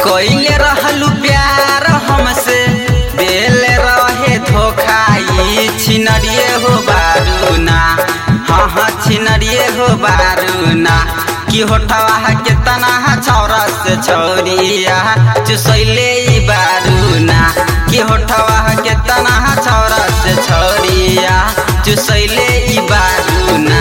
कइले रहलू प्यार हमसे देले रहे धोखा ई छिनरिए हो बारूना हाँ हाँ छिनरिए हो बारूना कि होठवा के तना छौरा से छौरिया चुसैले ई बारूना कि होठवा के तना छौरा से छौरिया चुसैले ई बारूना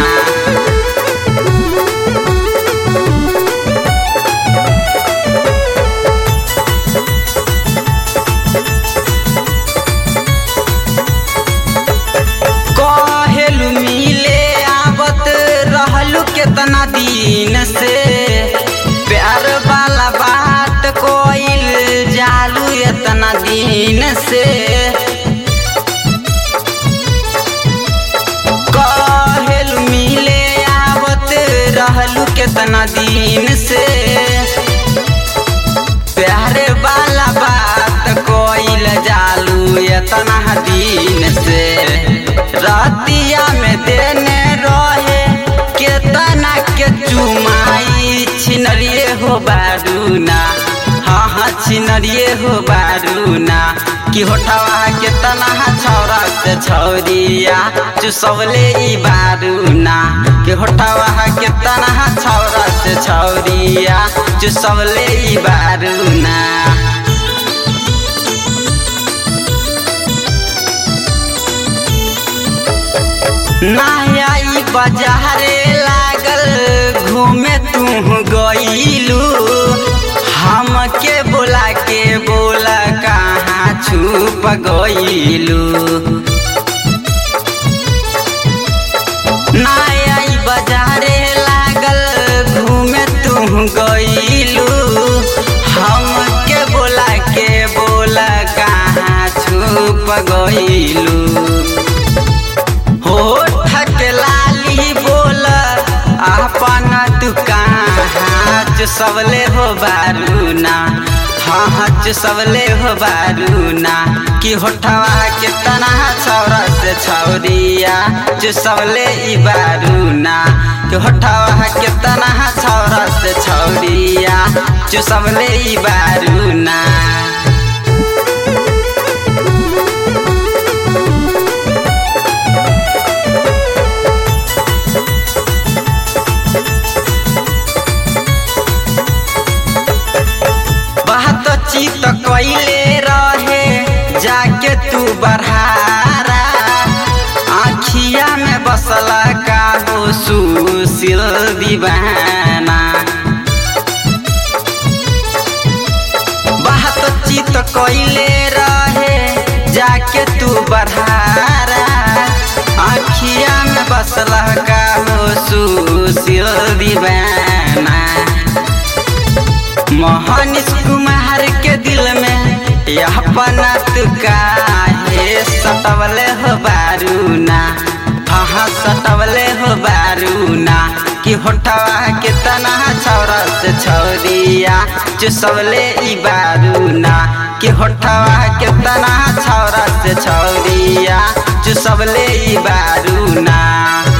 कहेलू मिले आवत रहलू केतना दिन से प्यार वाला बात कोइल जालू एतना दिन से कहेलू मिले आवत रहलू केतना दिन से प्यारे वाला बात कोइल जालू एतना दिन से रतिया में देने रहे केतना के चुमाई छिनरिए हो बारूना हाँ हाँ छिनरिए हो बारूना कि होठवा के तना छौरा से छौरिया चुसवले ई बारूना कि होठवा के तना छौरा से छौरिया चुसवले ई बारूना नया बाजारे लागल घूमे तू गईलू हमके बोला के बोला कहाँ छुप गईलू नया बाजारे लागल घूमे तू गईलू हमके बोला के बोला कहाँ छुप गईलू होठ के लाली बोल अपन दुकान सबले हो बारूना हाँ हाँ सबले हो बारूना कि होठवा के तना छौरा से छौरिया जो सबले ई बारूना कि होठवा के तना छौरा से छौरिया जो सबले ई बारूना बात चित कैले रहे जाके तू बढ़ारा आखिया में बसला का हो सुशील दीवाना बात चित कैले रहे जाके तू बढ़ारा आखिया में बसला का हो सुशील दीवाना मोहनिस कुमार के दिल में यह पनत काहे सटवले हो बारूना हाँ सटवले हो बारूना कि होठवा के तना छौरा से छौरिया चुसवले ई बारूना कि होठवा के तना छौरा से छौरिया चुसवले ई बारूना